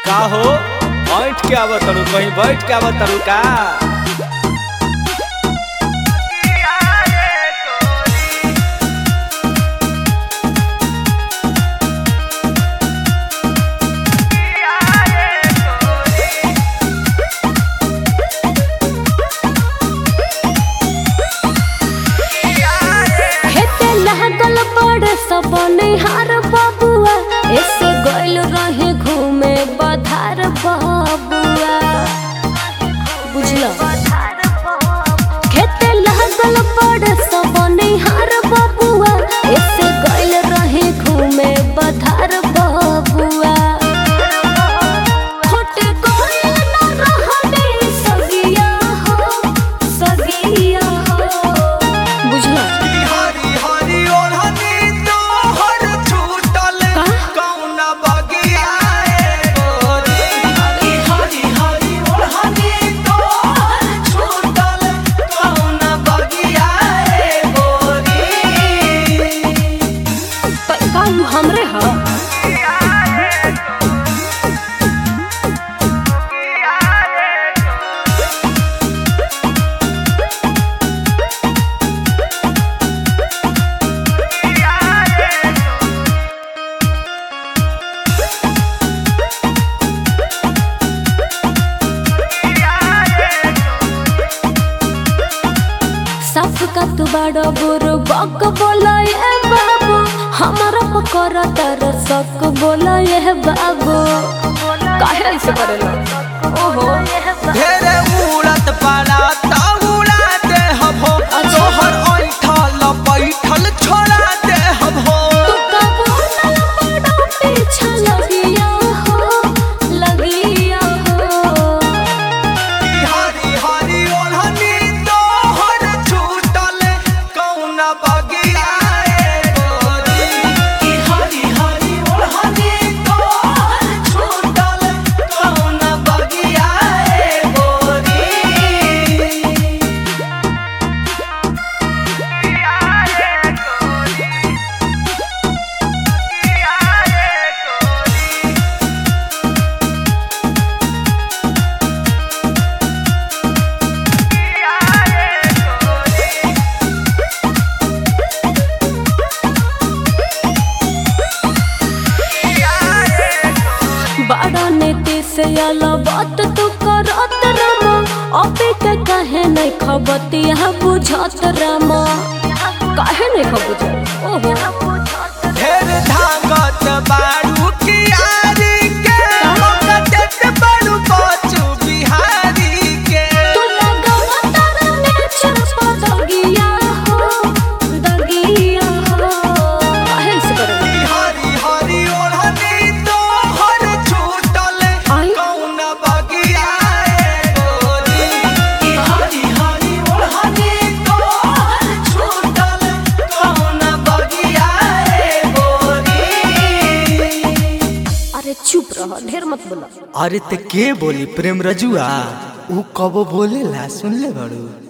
का हो बैठ के आवत तड़ू कहीं बैठ के आवत तड़ू का हेते लागल बड़ सब निहार बबुआ ऐसे गइल रहे घूमे बधार बबुआ बुझलो खेते लागल बड़ सब निहार बबुआ ऐसे गइल रहे घूमे बधार बबुआ होटे गइल न रहने सगिया हो सगिया हो बुझलो हरी हरी ओढ़नी तोहर छूटल का? कौन बगिया ए गोरी हरी हरी हरी ओढ़नी तोहर छूटल कौन बगिया ए गोरी प- काम हमरे ह साफ का तू बड़ा बुरु बक बोला ये बाबू हमारा पकड़ तर सक बोला ये बाबू काहे ऐसे करेला ओहो ढेरे उड़त पाला ता उड़ा दे हम हो तोहर ऐठल बैठल छोड़ा दे हम हो तू का बोला बड़ा पीछा लगिया हो लगिया हो हरी हरी ओढ़नी तोहर छूटल कौन बगिया ए गोरी की हरी हरी ओढ़नी तोहर छूटल कौन बगिया ए गोरी बड़ा नीति से अला बात तू करत रामा अबे के कहे नहीं खबतिया बुझत रामा काहे नहीं खबुझत ओहो ढेर धागत बारू कियारी के मगजत बारू बचू बिहारी के तू लगावा तारा नेचर पर दगिया हो दगिया हो काहे से करत हरी हरी ओढ़नी तोहर छूटल आई? कौन बगिया ए गोरी की हरी हरी ओढ़नी तोहर छूटल कौन बगिया ए गोरी अरे चुप रह ढेर मत बोला अरे ते के बोली प्रेम रजुआ ऊ कबो बोलेला सुन ले बड़ू